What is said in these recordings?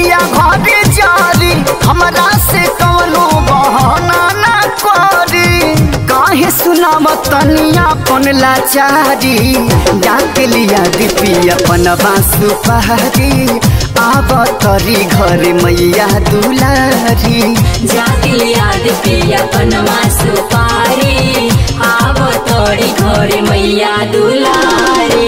पिया घरे जारी हमरा से कवनो बहाना ना करी काहे सुनाव तनिया अपन लाचारी जाके लिया दीपी अपन बांसु पहाड़ी आब तरी घरे मैया दुलारी जाके याद पिया पनमा सुपारी आव तोड़ी घरे मैया दुलारी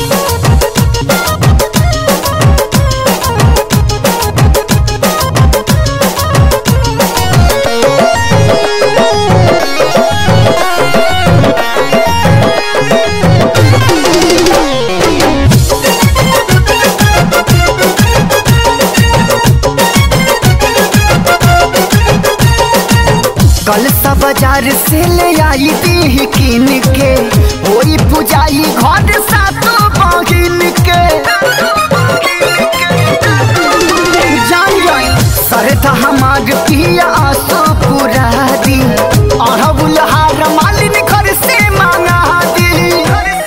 कल सा बाजार से ले आई दी किन के होई पुजाई घर सातो बहिन के जान जाई सरधा हमार पिया आसो पूरा दी अड़हुल हार मालिन घर से मांगा दी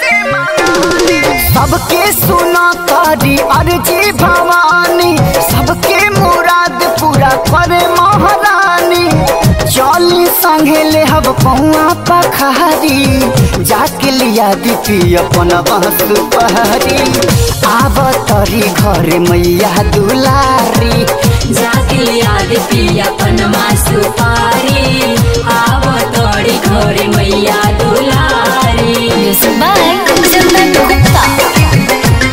सबके सुना तारी अर्जी भवानी सबके मुराद पूरा करे महारानी चली संगे ले हब पौआ पखारी जाके लिया दीपी अपन बहस पहाड़ी आब तरी घरे मैया दुलारी जाके याद पिया पनमा सुपारी आव तोड़ी घरे मैया दुलारी Music by Chandan Gupta.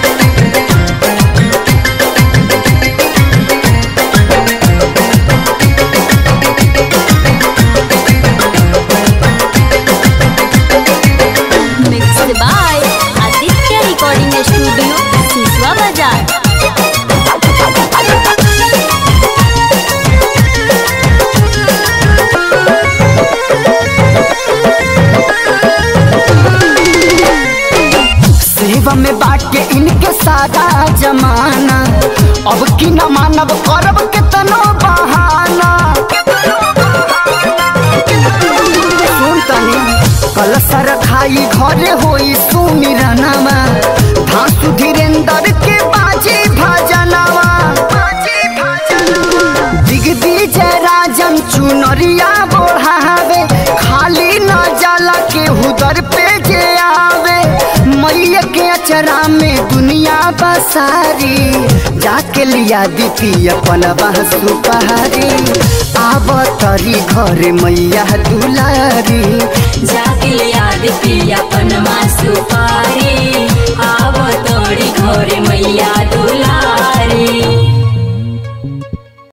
Mixed by Aditya Recording Studio, Siswa Bazaar. सेवा में बाटे इनके सारा जमाना अब की न मानब करब कितनो बहाना सुन तनी कल सर खाई घरे होई सुमिरनवा धासु धीरेन्द्र के बाजी भजनवा दिग्विजय राजन चुनरिया बोढ़ावे खाली न जाला के हुदर पे जे आवे मैया के अचरा में दुनिया बसारी जाके लिया दीपी अपन बांसु पहाड़ी आब तरी घरे मैया दुलारी जाके याद पिया पनमा सुपारी आव तोड़ी घरे मैया दुलारी